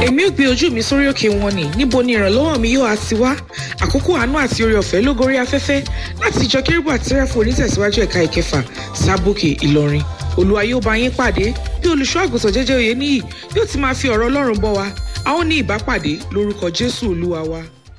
èmi ò gbé ojú mi sórí òkè wọn ni níbo ni ìrànlọ́wọ́ mi yóò á ti wá àkókò àánú àti oore ọ̀fẹ́ ló gorí afẹ́fẹ́ láti ìjọ kérúbù àti sẹ́ráfù onítẹ̀síwájú ẹ̀ka ìkẹfà sábòkè ìlọrin olúwa yóò bá yín pàdé bí olùṣọ́ àgùntàn jẹ́jẹ́ òye níyì yóò ti máa fi ọ̀rọ̀ ọlọ́run bọ́ wa a ó ní ìbápàdé lórúkọ jésù olúwa wa.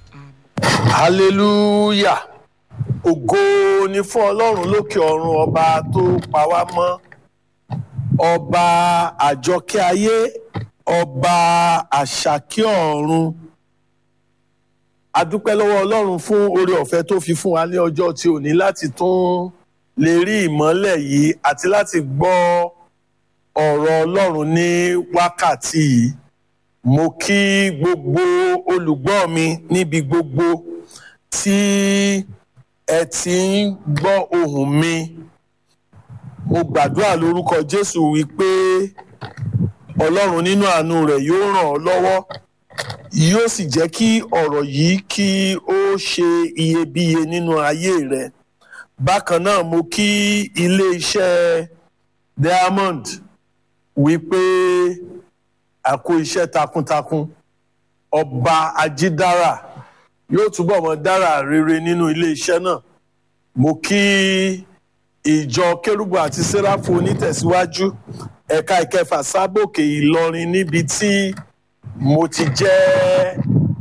hallelujah ògo ni fún ọlọ́run lókè ọ̀run ọba tó pa wá mọ́ ọba àjọkẹ́ ayé ọba àṣàkẹ́ ọ̀run adúpẹ́ lọ́wọ́ ọlọ́run fún oore ọ̀fẹ́ tó fi fún wa ní ọjọ́ tí ò ní láti tún lè rí ìmọ́lẹ̀ yìí àti láti gbọ́ ọ̀rọ̀ ọlọ́run ní wákàtí yìí mo kí gbogbo olùgbọ́ mi níbi gbogbo tí ẹ ti ń gbọ́ ohùn mi mo gbàdúrà lórúkọ jésù wípé ọlọ́run nínú àánú rẹ̀ yóò ràn ọ́ lọ́wọ́ yóò sì jẹ́ kí ọ̀rọ̀ yìí kí ó ṣe iyebíye nínú ayé rẹ̀ bákan náà mo kí ilé iṣẹ́ diamond wípé a kó iṣẹ́ takuntakun ọba ajídára yóò túbọ̀ mọ dára rere nínú ilé iṣẹ́ náà mo kí ìjọ kérúbù àti sẹ́ráfù onítẹ̀síwájú ẹ̀ka ìkẹfà sábòkè ìlọrin níbi tí mo ti jẹ́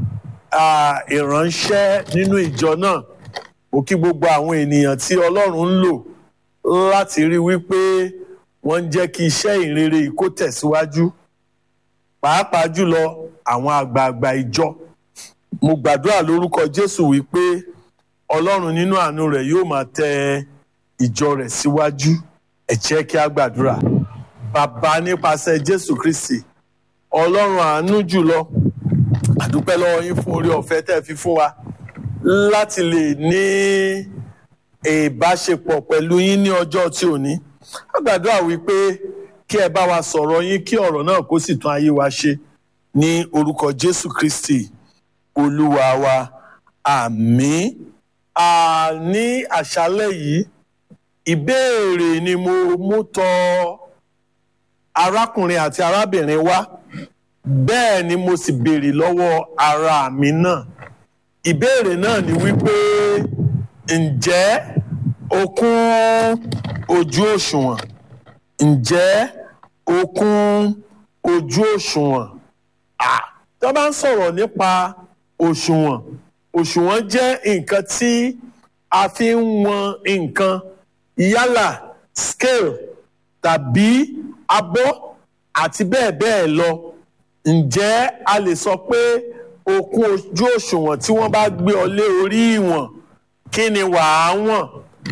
ìránṣẹ́ nínú ìjọ náà mo kí gbogbo àwọn ènìyàn tí ọlọ́run ń lò láti rí wípé wọ́n ń jẹ́ kí iṣẹ́ ìrere yìí kó tẹ̀síwájú pàápàá jùlọ àwọn àgbààgbà ìjọ mo gbàdúrà lórúkọ jésù wípé ọlọ́run nínú àánú rẹ̀ yóò máa tẹ ìjọ rẹ̀ síwájú ẹ jẹ́ kí a gbàdúrà bàbá nípasẹ̀ jésù kristi ọlọ́run àánú jùlọ àdúpẹ́ lọ́wọ́ yín fún orí ọ̀fẹ́ tẹ́ fi fún wa láti lè ní ìbáṣepọ̀ pẹ̀lú yín ní ọjọ́ tí ò ní a gbàdúrà wípé kí ẹ bá wa sọ̀rọ̀ yín kí ọ̀rọ̀ náà kó sì tún ayé wa ṣe ní orúkọ jésù kristi olúwa wa àmín ní àṣálẹ́ yìí ìbéèrè ni mo mú tọ̀ arákùnrin àti arábìnrin wa bẹ́ẹ̀ ni mo sì béèrè lọ́wọ́ ara mi náà ìbéèrè náà ni wípé ǹjẹ́ o kún ojú òṣùwọ̀n ǹjẹ́ o kún ojú òṣùwọ̀n tó bá ń sọ̀rọ̀ nípa òṣùwọ̀n òṣùwọ̀n jẹ́ nǹkan tí a fi ń wọn nǹkan yálà scale tàbí abọ́ àti bẹ́ẹ̀ bẹ́ẹ̀ lọ ǹjẹ́ a lè sọ pé o kún ojú òṣùwọ̀n tí wọ́n bá gbé ọ lé orí ìwọ̀n kí ni wàá wọ̀n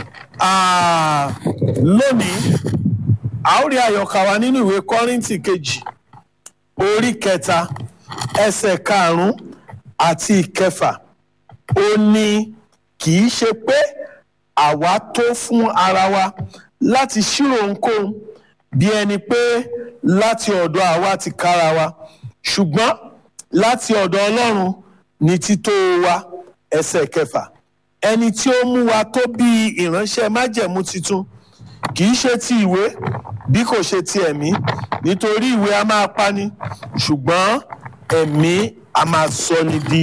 lónìí a ó rí àyọkà wa nínú ìwé kọ́ríntì kejì orí kẹta ẹsẹ̀ karùn-ún àti ìkẹfà ó ní kì í ṣe pé àwa tó fún ara wa láti ṣírò ohunkóhun bí ẹni pé láti ọ̀dọ̀ àwa ti kára wa ṣùgbọ́n láti ọ̀dọ̀ ọlọ́run ní tító wa ẹsẹ̀ kẹfà ẹni tí ó mú wa tó bí ìránṣẹ́ májẹ̀mú titun kì í ṣe ti ìwé bí kò ṣe ti ẹ̀mí nítorí ìwé a máa pani ṣùgbọ́n ẹ̀mí a máa sọ ni di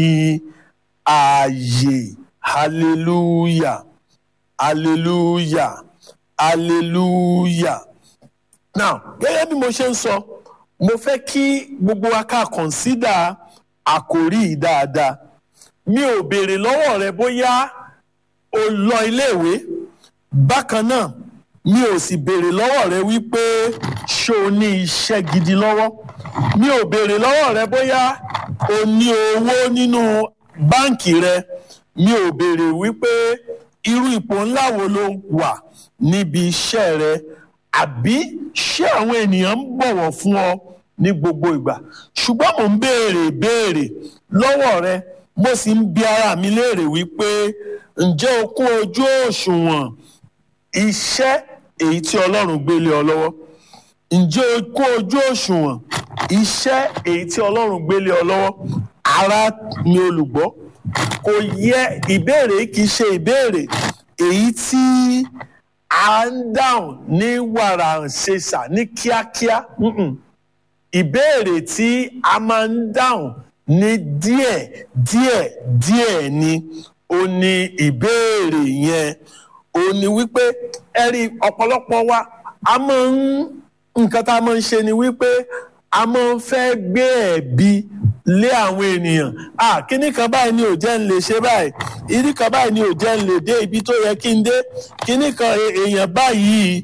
ààyè hallelujah hallelujah hallelujah now gẹ́gẹ́ bí mo ṣe ń sọ mo fẹ́ kí gbogbo wa ká consider àkòrí yìí dáadáa mi ò béèrè lọ́wọ́ rẹ bóyá o lọ iléèwé bákan náà mi ò sì béèrè lọ́wọ́ rẹ wípé ṣé o ní iṣẹ́ gidi lọ́wọ́ mi ò béèrè lọ́wọ́ rẹ bóyá o ní owó nínú báǹkì rẹ mi ò béèrè wípé irú ipò ńlá wo ló wà níbi iṣẹ́ rẹ àbí ṣé àwọn ènìyàn ń bọ̀wọ̀ fún ọ ní gbogbo ìgbà ṣùgbọ́n mò ń béèrè béèrè lọ́wọ́ rẹ mo sì ń bi ara mi léèrè wípé ǹjẹ́ o kún ojú òṣùwọ̀n iṣẹ́ èyí tí ọlọ́run gbé lé ọ lọ́wọ́ ǹjẹ́ o kún ojú òṣùwọ̀n iṣẹ́ èyí tí ọlọ́run gbé lé ọ lọ́wọ́ ara mi olùgbọ́ kò yẹ ìbéèrè kì í ṣe ìbéèrè èyí tí a ń dáhùn ní wàrà ṣèṣà ní kíákíá ìbéèrè tí a máa ń dáhùn ní díẹ̀ díẹ̀ díẹ̀ ni ó ní ìbéèrè yẹn ó ní wípé ẹ rí ọ̀pọ̀lọpọ̀ wa a máa ń nǹkan tá a máa ń ṣe ni wípé a máa ń fẹ́ gbé ẹ̀bi lé àwọn ènìyàn ah kíní kan báyìí ni ò jẹ́ ń lè ṣe báyìí ìdí kan báyìí ni ò jẹ́ ń lè dé ibi tó yẹ kí n dé kíní kan èèyàn báyìí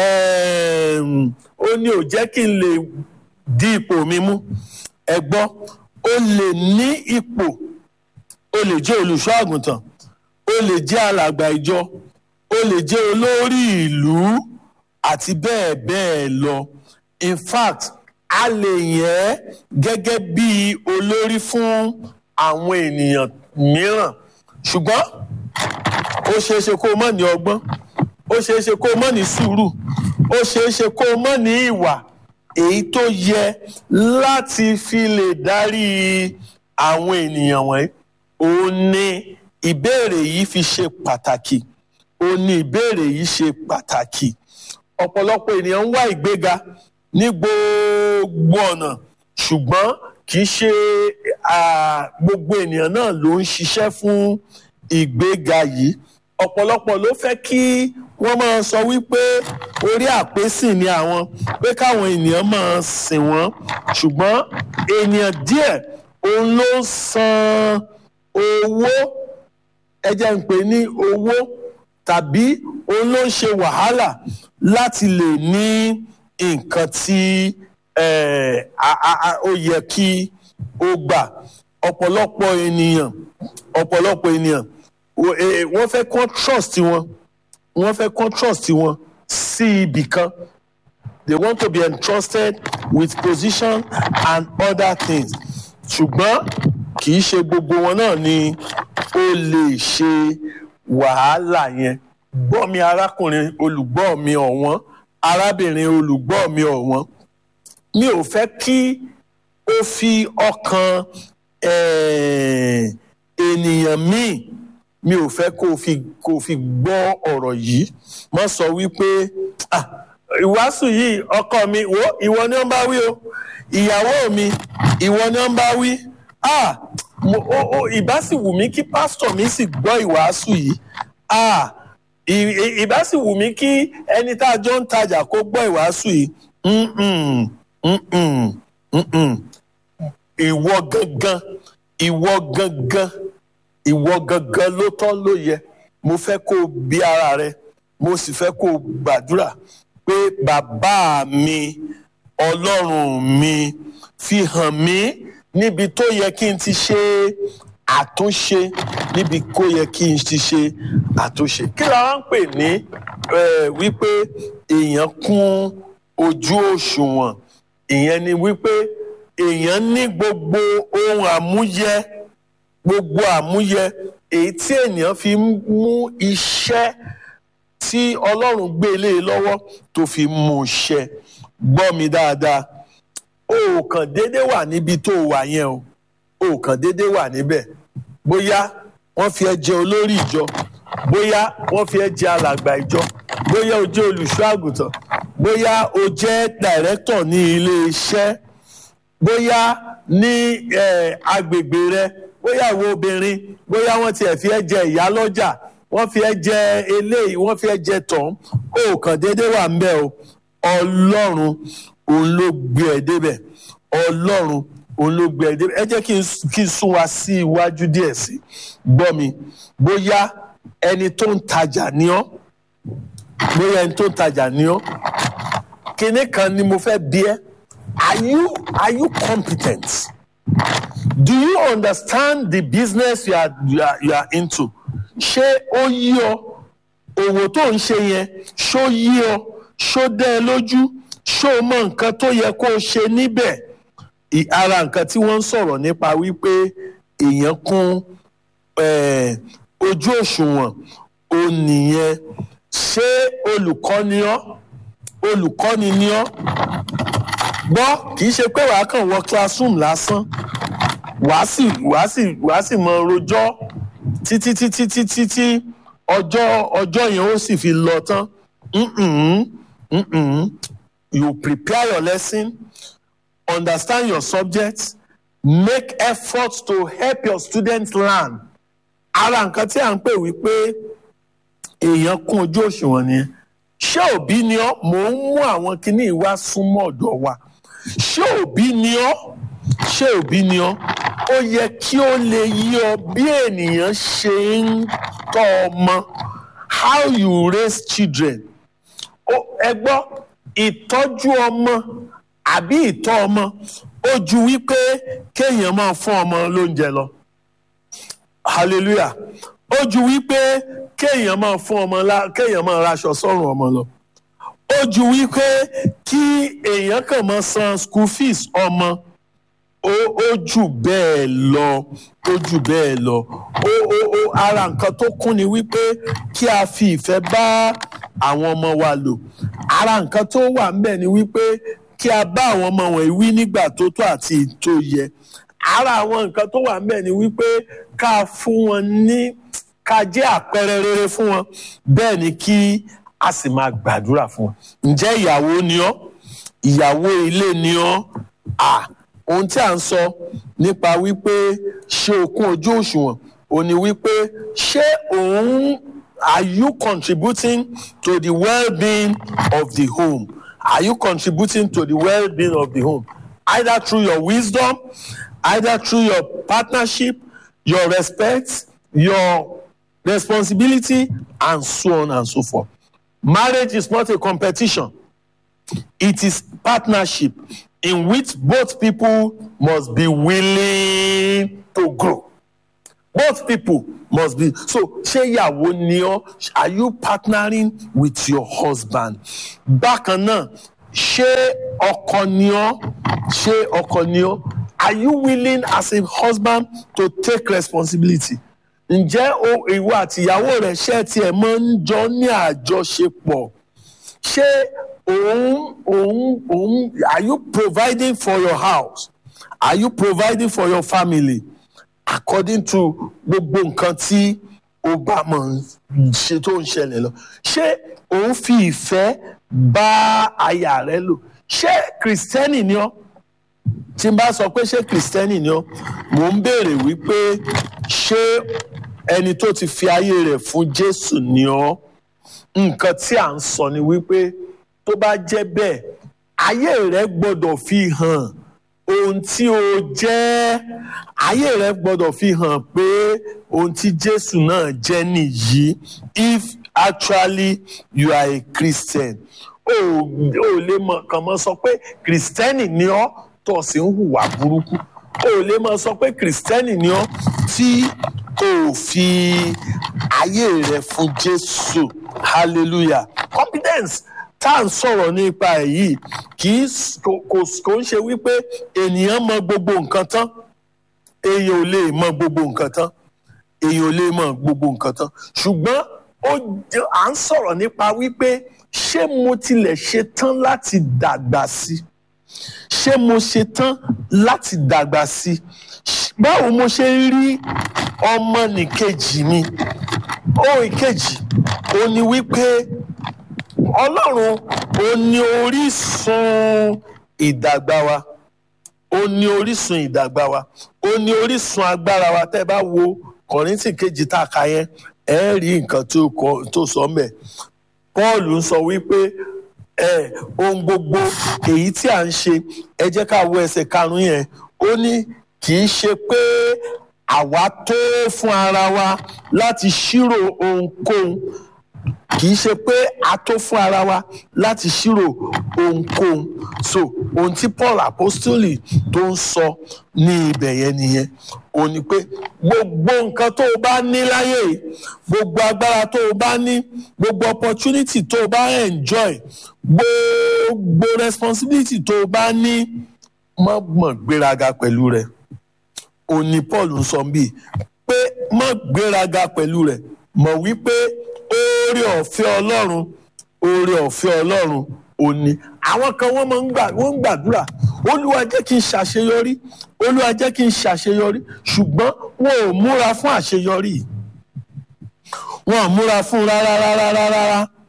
ó ní ò jẹ́ kí n lè di ipò mi mú ẹ gbọ́ ó lè ní ipò ó lè jẹ́ olùṣọ́ àgùntàn ó lè jẹ́ alàgbà ìjọ ó lè jẹ́ olórí ìlú àti bẹ́ẹ̀ bẹ́ẹ̀ lọ in fact a lè yàn ẹ́ gẹ́gẹ́ bí olórí fún àwọn ènìyàn mìíràn ṣùgbọ́n ó ṣeé ṣe kó o mọ̀ ní ọgbọ́n ó ṣeé ṣe kó o mọ̀ ní sùúrù ó ṣeé ṣe kó o mọ̀ ní ìwà èyí tó yẹ láti fi lè darí àwọn ènìyàn wọ̀nyí òun ni ìbéèrè yìí fi ṣe pàtàkì òun ni ìbéèrè yìí ṣe pàtàkì ọ̀pọ̀lọpọ̀ ènìyàn ń wá ìgbéga ní gbogbo ọ̀nà ṣùgbọ́n kì í ṣe gbogbo ènìyàn náà ló ń ṣiṣẹ́ fún ìgbéga yìí ọ̀pọ̀lọpọ̀ ló fẹ́ kí wọ́n máa sọ wípé orí àpésìn ni àwọn pé káwọn ènìyàn máa sìn wọ́n ṣùgbọ́n ènìyàn díẹ̀ òun ló san owó ẹ jẹ́ ń pè ní owó tàbí òun ló ń ṣe wàhálà láti lè ní nǹkan tí ó yẹ kí ó gbà ọ̀pọ̀lọpọ̀ ènìyàn ọ̀pọ̀lọpọ̀ ènìyàn wọ́n fẹ́ kọ́ trust wọn wọ́n fẹ́ kọ́ trust wọn sí ibì kan they want to be entrusted with position and other things ṣùgbọ́n kì í ṣe gbogbo wọn náà ni ó lè ṣe wàhálà yẹn gbọ́ mi arákùnrin olùgbọ́ mi ọ̀wọ́n arábìnrin olùgbọ́ mi ọ̀wọ́n mi ò fẹ́ kí ó fi ọkàn ènìyàn míì mi ò fẹ́ kó fi kó fi gbọ́ ọ̀rọ̀ yìí má sọ wípé ìwàásù yìí ọkọ mi wo ìwọ ni ó ń bá wí o ìyàwó mi ìwọ ni ó ń bá wí ìbá sì wù mí kí pásítọ̀ mi sì gbọ́ ìwàásù yìí ìbá sì wù mí kí ẹni tá a jọ ń tajà kó gbọ́ ìwàásù yìí ìwọ gangan ìwọ gangan ìwọ gangan ló tọ́ ló yẹ mo fẹ́ kó o bí ara rẹ mo sì fẹ́ kó o gbàdúrà pé bàbá mi ọlọ́run mi fi hàn mí níbi tó yẹ kí n ti ṣe àtúnṣe níbi kó yẹ kí n ti ṣe àtúnṣe kí la wá ń pè ní wípé èèyàn kún ojú òṣùwọ̀n ìyẹn ni wípé èèyàn ní gbogbo ohun àmúyẹ gbogbo àmúyẹ èyí tí ènìyàn fi mú iṣẹ́ tí ọlọ́run gbé lé e lọ́wọ́ tó fi mú ṣẹ gbọ́ mi dáadáa o ò kàn déédéé wà níbi tó wà yẹn o o ò kàn déédéé wà níbẹ̀ bóyá wọ́n fi ẹ́ jẹ olórí ìjọ bóyá wọ́n fi ẹ́ jẹ alàgbà ìjọ bóyá o jẹ́ olùṣọ́ àgùntàn bóyá o jẹ́ dàrẹ́tọ̀ ní ilé iṣẹ́ bóyá ní agbègbè rẹ bóyá ìwọ obìnrin bóyá wọ́n tiẹ̀ fi ẹ́ jẹ ìyálọ́jà wọ́n fi ẹ́ jẹ eléyìí wọ́n fi ẹ́ jẹ tọ̀hún o kàn déédéé wà ńbẹ̀ o ọlọ́run òun ló gbé ẹ débẹ̀ ọlọ́run òun ló gbé ẹ débẹ̀ ẹ jẹ́ kí n sún wa sí iwájú díẹ̀ sí gbọ́ mi bóyá ẹni tó ń tajà ní ọ́ bóyá ẹni tó ń tajà ní ọ́ kinní kan ni mo fẹ́ bi ẹ́ are you are you competent do you understand the business you are you are, you are into ṣé ó yí ọ òwò tó ń ṣe yẹn ṣó yí ọ ṣó dẹ́ ẹ lójú ṣó mọ nǹkan tó yẹ kó o ṣe níbẹ̀ ara nǹkan tí wọ́n ń sọ̀rọ̀ nípa wípé èèyàn kún ojú òṣùwọ̀n ó nìyẹn ṣé olùkọ́ni ọ́ olùkọ́ni ni ọ́ gbọ́ kì í ṣe pé wàá kàn wọ classroom lásán wàá sì wàá sì wàá sì mọ rojọ́ títí títí títí tí ọjọ́ ọjọ́ yẹn ó sì fi lọ tán mm-mm, mm-mm. you prepare your lesson understand your subject make effort to help your students learn ara nǹkan tí à ń pè wípé èèyàn kún ojú òṣùwọ̀n ni ṣé òbí ni ọ́ mò ń mú àwọn kinní wá súnmọ́ ọ̀dọ̀ wa ṣé òbí ni ọ́ ṣé òbí ni ọ́ ó yẹ kí ó lè yí ọ bí ènìyàn ṣe ń tọ́ ọmọ how you raise children ẹ gbọ́ ìtọ́jú ọmọ àbí ìtọ́ ọmọ ó ju wípé kéèyàn máa fún ọmọ lóúnjẹ lọ hallelujah ó ju wípé kéèyàn máa fún ọmọ lá kéèyàn máa raṣọ sọ́rùn ọmọ lọ ó ju wípé kí èèyàn kàn máa san school fees ọmọ ó ó jù bẹ́ẹ̀ lọ ó jù bẹ́ẹ̀ lọ ó ó ó ara nǹkan tó kún ni wípé kí a fi ìfẹ́ bá àwọn ọmọ wa lò ara nǹkan tó wà ńbẹ̀ ni wípé kí a bá àwọn ọmọ wọ̀nyí wí nígbà tó tó àti tó yẹ ara àwọn nǹkan tó wà ńbẹ̀ ni wípé ká fún wọn ní ká jẹ́ àpẹẹrẹ rere fún wọn bẹ́ẹ̀ ni kí a sì máa gbàdúrà fún wọn ǹjẹ́ ìyàwó ni ọ́ ìyàwó ilé ni ọ́ à ohun tí à ń sọ nípa wípé ṣé o kún ojú òṣùwọ̀n ò ní wípé ṣé òun are you contributing to the well-being of the home are you contributing to the well-being of the home either through your wisdom either through your partnership your respect your responsibility and so on and so forth marriage is not a competition it is partnership in which both people must be willing to grow both people must be so ṣé ìyàwó ni ọ́ are you partnering with your husband bákan náà ṣé ọkọ ni ọ́ ṣé ọkọ ni ọ́ are you willing as a husband to take responsibility ǹjẹ́ ìwọ àti ìyàwó rẹ̀ ṣe tiẹ̀ máa ń jọ ní àjọṣepọ̀ ṣé òun òun òun are you providing for your house are you providing for your family according to gbogbo nǹkan tí o bá mọ̀ ṣe tó ń ṣẹlẹ̀ lọ ṣé òun fi ìfẹ́ bá aya rẹ lò ṣé kìrìsìtẹ́nì ni ọ́ tí n bá sọ pé ṣé kìrìsìtẹ́nì ni ọ́ mò ń béèrè wípé ṣé ẹni tó ti fi ayé rẹ̀ fún Jésù ni ọ́ nǹkan tí à ń sọ ni wípé tó bá jẹ́ bẹ́ẹ̀ ayé rẹ gbọ́dọ̀ fi hàn ohun tí o jẹ́ ayé rẹ gbọ́dọ̀ fi hàn pé ohun tí Jésù náà jẹ́ nìyí if actually you are a Christian o ò lè mọ kàn mọ́ sọ pé Kristẹni ni ọ́ tó sì ń hùwà burúkú o ò lè mọ sọ pé Kristẹni ni ọ́ tí o fi ayé rẹ fún Jésù hallelujah competence tá à ń sọ̀rọ̀ nípa èyí kì í kò ń ṣe wípé ènìyàn mọ gbogbo nǹkan tán èèyàn ò lè mọ gbogbo nǹkan tán èèyàn ò lè mọ gbogbo nǹkan tán ṣùgbọ́n à ń sọ̀rọ̀ nípa wípé ṣé mo tilẹ̀ ṣe tán láti dàgbà sí ṣé mo ṣe tán láti dàgbà sí báwo mo ṣe ń rí ọmọ nìkejì mi ó ìkejì ó ní wípé ọlọ́run ó ní orísun ìdàgbà wa ó ní orísun ìdàgbà wa ó ní orísun agbára wa tẹ́ ẹ bá wo kọ̀rìntì kejì tá a kà yẹn ẹ rí nǹkan tó sọ mẹ́ paul ń sọ wípé ẹ ohun gbogbo èyí tí à ń ṣe ẹ jẹ́ ká wo ẹsẹ̀ karùn-ún yẹn ó ní kì í ṣe pé àwa tó fún ara wa láti ṣírò ohunkóhun kì í ṣe pé a tó fún ara wa láti ṣírò ohunkóhun so ohun tí Paul apostoli tó ń sọ ní ibẹ̀ yẹn nìyẹn ó ní pé gbogbo nǹkan tó o bá ní láyé gbogbo agbára tó o bá ní gbogbo opportunity tó o bá enjoy gbogbo responsibility tó o bá ní má mọ̀ gbéraga pẹ̀lú rẹ̀ ó ní Paul ń sọ bíi pé má gbéraga pẹ̀lú rẹ̀ mọ̀ wípé oore ọ̀fẹ́ ọlọ́run oore ọ̀fẹ́ ọlọ́run òní àwọn kan wọ́n máa ń gbà wọ́n ń gbàdúrà olúwa jẹ́ kí n ṣàṣeyọrí olúwa jẹ́ kí n ṣàṣeyọrí ṣùgbọ́n wọn ò múra fún àṣeyọrí wọn ò múra fún rárá rárá rárá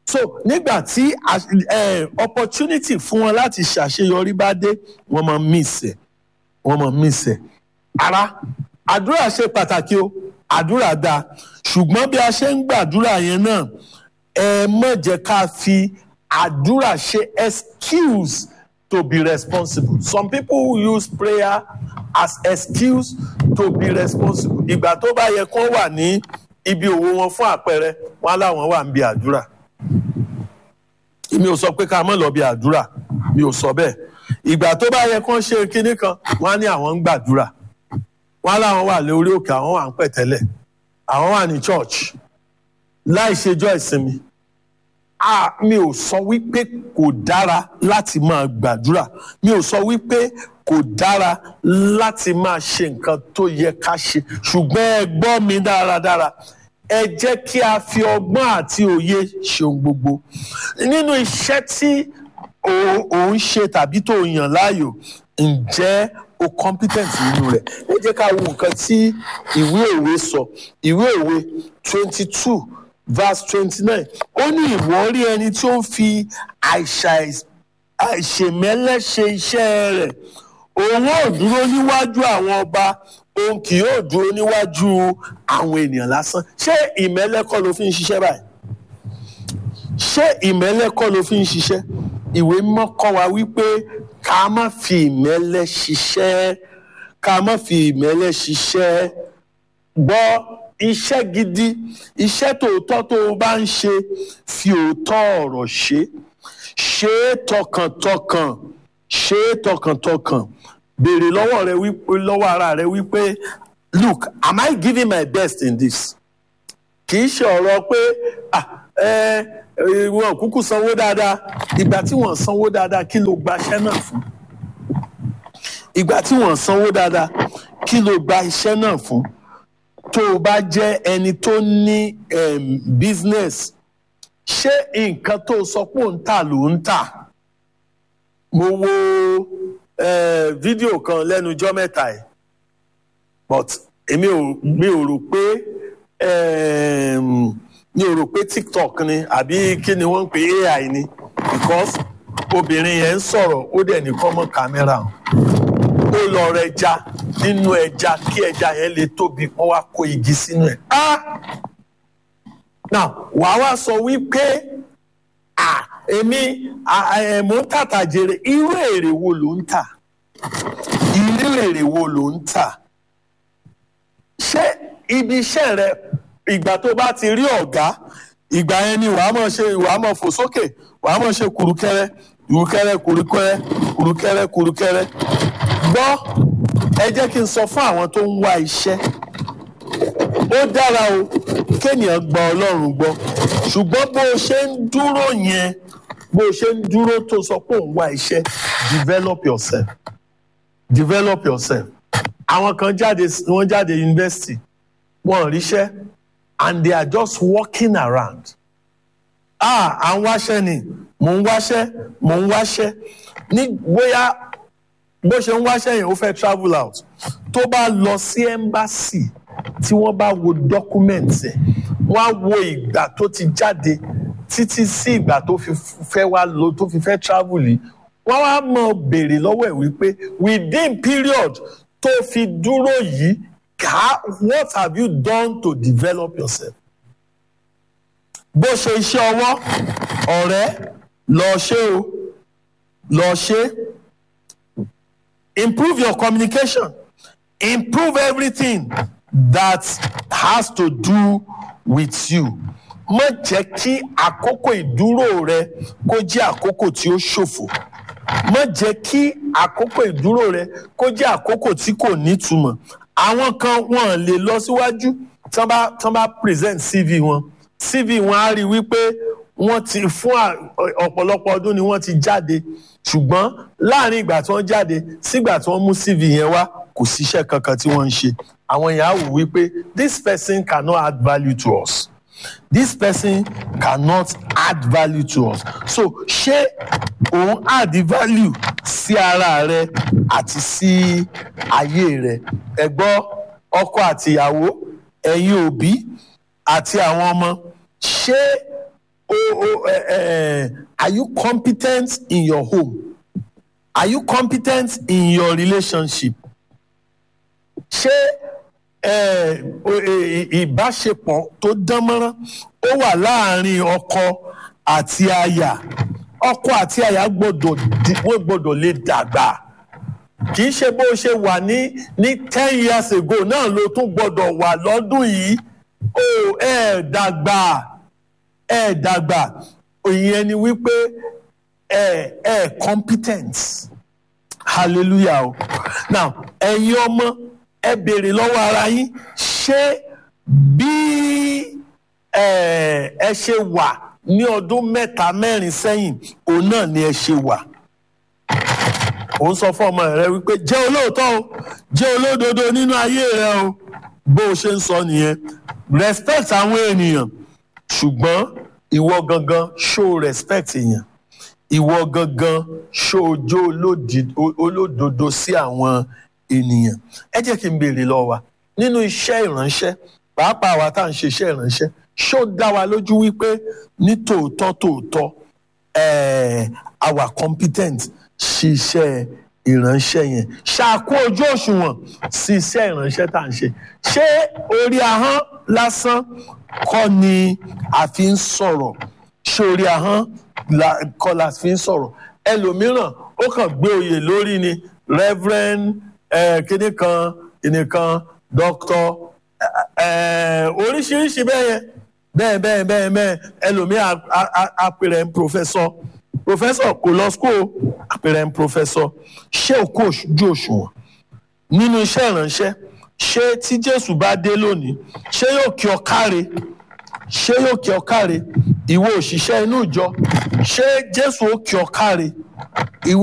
so nígbà tí opportunity fún wọn láti ṣàṣeyọrí bá dé wọ́n máa miss ẹ̀ wọ́n máa miss ẹ̀ ara àdúrà ṣe pàtàkì o àdúrà dáa ṣùgbọ́n bí a ṣe ń gbàdúrà yẹn náà ẹ má jẹ́ ká fi àdúrà ṣe excuse to be responsible some people use prayer as excuse to be responsible ìgbà tó bá yẹ kó wà ní ibi òwò wọn fún àpẹẹrẹ wọn láwọn wà ń bi àdúrà mi ò sọ pé ká má lọ bi àdúrà mi ò sọ bẹ́ẹ̀ ìgbà tó bá yẹ kó ṣe kinní kan wọn á ní àwọn ń gbàdúrà wọn láwọn wà lórí òkè àwọn wà ń pẹ̀tẹ́lẹ̀ àwọn wà ní church láì ṣèjọ́ ìsinmi ah mi ò sọ wípé kò dára láti máa gbàdúrà mi ò sọ wípé kò dára láti máa ṣe nǹkan tó yẹ ká ṣe ṣùgbọ́n ẹ gbọ́ mi dáradára ẹ jẹ́ kí a fi ọgbọ́n àti òye ṣe ohun gbogbo nínú iṣẹ́ tí ò ń ṣe tàbí tó yàn láàyò ǹjẹ́ o competent nínú rẹ̀ ẹ jẹ́ ká wo nǹkan tí ìwé òwe sọ ìwé òwe twenty two verse twenty-nine ó ní ìwọ rí ẹni tí ó ń fi àìṣèmẹ́lẹ́ ṣe iṣẹ́ rẹ̀ òun ò dúró níwájú àwọn ọba òun kì yóò dúró níwájú àwọn ènìyàn lásán ṣé ìmẹ́lẹ́ kọ́ ló fi ń ṣiṣẹ́ báyìí ṣé ìmẹ́lẹ́ kọ́ ló fi ń ṣiṣẹ́ ìwé mímọ́ kọ́ wa wípé ká má fi ìmẹ́lẹ́ ṣiṣẹ́ ká má fi ìmẹ́lẹ́ ṣiṣẹ́ gbọ́ iṣẹ́ gidi iṣẹ́ tòótọ́ tó o bá ń ṣe fi òótọ́ ọ̀rọ̀ ṣe ṣe é tọkàntọkàn ṣe é tọkàntọkàn béèrè lọ́wọ́ rẹ wípé lọ́wọ́ ara rẹ wípé look am I giving my best in this kì í ṣe ọ̀rọ̀ pé ah ẹ wọn kúkú sanwó dáadáa ìgbà tí wọ́n sanwó dáadáa kí ló gba iṣẹ́ náà fún ìgbà tí wọ́n sanwó dáadáa kí ló gba iṣẹ́ náà fún tó o bá jẹ́ ẹni tó ní um, business ṣé nǹkan tó sọ pé ò ń tà ló ń tà mo wo uh, fídíò kan lẹ́nu ijọ́ mẹ́ta ẹ̀ but èmi ò mi ò rò pé um, mi ò rò pé tiktok ni àbí kí ni wọ́n ń pè ai ni because obìnrin yẹn ń sọ̀rọ̀ ó dẹ̀ ní kọ́mọ́ kámẹ́rà hàn ó lọ rẹ ẹja nínú ẹja kí ẹja yẹn lè tóbi wọ́n wá kó igi sínú ẹ̀. now wàá wá sọ wípé èmi mò ń tàtà jèrè irú èrè wo ló ń tà irú èrè wo ló ń tà ṣé ibi iṣẹ́ rẹ ìgbà tó bá ti rí ọ̀gá ìgbà yẹn ni wàá mọ̀ ṣe wàá mọ̀ fò sókè wàá mọ̀ ṣe kùrùkẹrẹ kùrùkẹrẹ kùrùkẹrẹ kùrùkẹrẹ kùrùkẹrẹ gbọ́ ẹ jẹ́ kí n sọ fún àwọn tó ń wá iṣẹ́ ó dára o kéèyàn gba ọlọ́run gbọ́ ṣùgbọ́n bó o ṣe ń dúró yẹn bó o ṣe ń dúró tó sọ pé òun wá iṣẹ́ develop yourself develop yourself àwọn kan jáde wọ́n jáde yunifásitì wọ́n ríṣẹ́ and they are just walking around ah à ń wáṣẹ́ ni mò ń wáṣẹ́ mò ń wáṣẹ́ ní bóyá bó ṣe ń wáṣẹ́ yẹn ó fẹ́ travel out tó bá lọ sí embassy tí wọ́n bá wo document ẹ̀ wọ́n á wo ìgbà tó ti jáde títí sí ìgbà tó fi fẹ́ wá lọ tó fi fẹ́ travel yìí wọ́n wá mọ̀ béèrè lọ́wọ́ ẹ̀ wípé within period tó fi dúró yìí ká what have you done to develop yourself? bó ṣe iṣẹ́ ọwọ́ ọ̀rẹ́ lọ ṣe o lọ ṣe improve your communication improve everything that has to do with you má jẹ́ kí àkókò ìdúró rẹ kó jẹ́ àkókò tí ó ṣòfò má jẹ́ kí àkókò ìdúró rẹ kó jẹ́ àkókò tí kò nítumọ̀ àwọn kan wọn lè lọ síwájú tí wọ́n bá tí wọ́n bá present cv wọn cv wọn á rí wípé wọ́n ti fún ọ̀pọ̀lọpọ̀ ọdún ni wọ́n ti jáde ṣùgbọ́n láàrin ìgbà tí wọ́n jáde sígbà tí wọ́n mú cv yẹn wá kò síṣẹ́ kankan tí wọ́n ń ṣe àwọn èèyàn á wò wípé this person cannot add value to us this person cannot add value to us so ṣé òun add value sí ara rẹ àti sí ayé rẹ ẹ gbọ́ ọkọ àtìyàwó ẹ̀yin òbí àti àwọn ọmọ ṣé o o ẹ ẹ are you competent in your home are you competent in your relationship ṣé ẹ o- ẹ- ìbáṣepọ̀ tó dán mọ́rán ó wà láàárín ọkọ àti aya ọkọ àti aya gbọ́dọ̀ di- wọ́n gbọ́dọ̀ lè dàgbà kì í ṣe bó ṣe wà ní ní ten years ago náà ló tún gbọ́dọ̀ wà lọ́dún yìí ó ẹ dàgbà ẹ dàgbà ìyẹn ni wípé ẹ ẹ competent hallelujah o now ẹ̀yin ọmọ ẹ béèrè lọ́wọ́ ara yín ṣé bí ẹ ẹ ṣe wà ní ọdún mẹ́ta mẹ́rin sẹ́yìn òun náà ni ẹ ṣe wà òun sọ fún ọmọ rẹ wípé jẹ́ olóòótọ́ o jẹ́ olódodo nínú ayé rẹ o bó o ṣe ń sọ nìyẹn respect àwọn ènìyàn ṣùgbọ́n ìwọ gangan show respect èèyàn ìwọ gangan ṣojo olódodo sí àwọn ènìyàn ẹ jẹ́ kí n béèrè lọ́wọ́ wa nínú iṣẹ́ ìránṣẹ́ pàápàá wa tá à ń ṣe iṣẹ́ ìránṣẹ́ ṣó dá wa lójú wípé ní tòótọ́ tòótọ́ eh, our competent sí iṣẹ́ ìránṣẹ́ yẹn ṣàkó ojú òṣùwọ̀n sí iṣẹ́ ìránṣẹ́ tá à ń ṣe ṣé orí ahọ́n lásán kọ́ ni a fi ń sọ̀rọ̀ ṣé orí ahọ́n la- kọ́ la fi ń sọ̀rọ̀ ẹlòmíràn ó kàn gbé oyè lórí ni reverend eh, kíní kan kíní kan doctor eh, oríṣiríṣi bẹ́ẹ̀ yẹn bẹ́ẹ̀ bẹ́ẹ̀ bẹ́ẹ̀ bẹ́ẹ̀ ẹlòmíràn apẹ̀rẹ̀ ń professor professor kò lọ school apẹ̀rẹ̀ ń professor ṣé òkú ojú òṣùwọ̀n nínú iṣẹ́ ìránṣẹ́ ṣé tí jésù bá dé lónìí ṣé yóò kí ọ káre ṣé yóò kí ọ káre ìwọ òṣìṣẹ́ inú ìjọ ṣé jésù ó kí ọ káre ìwọ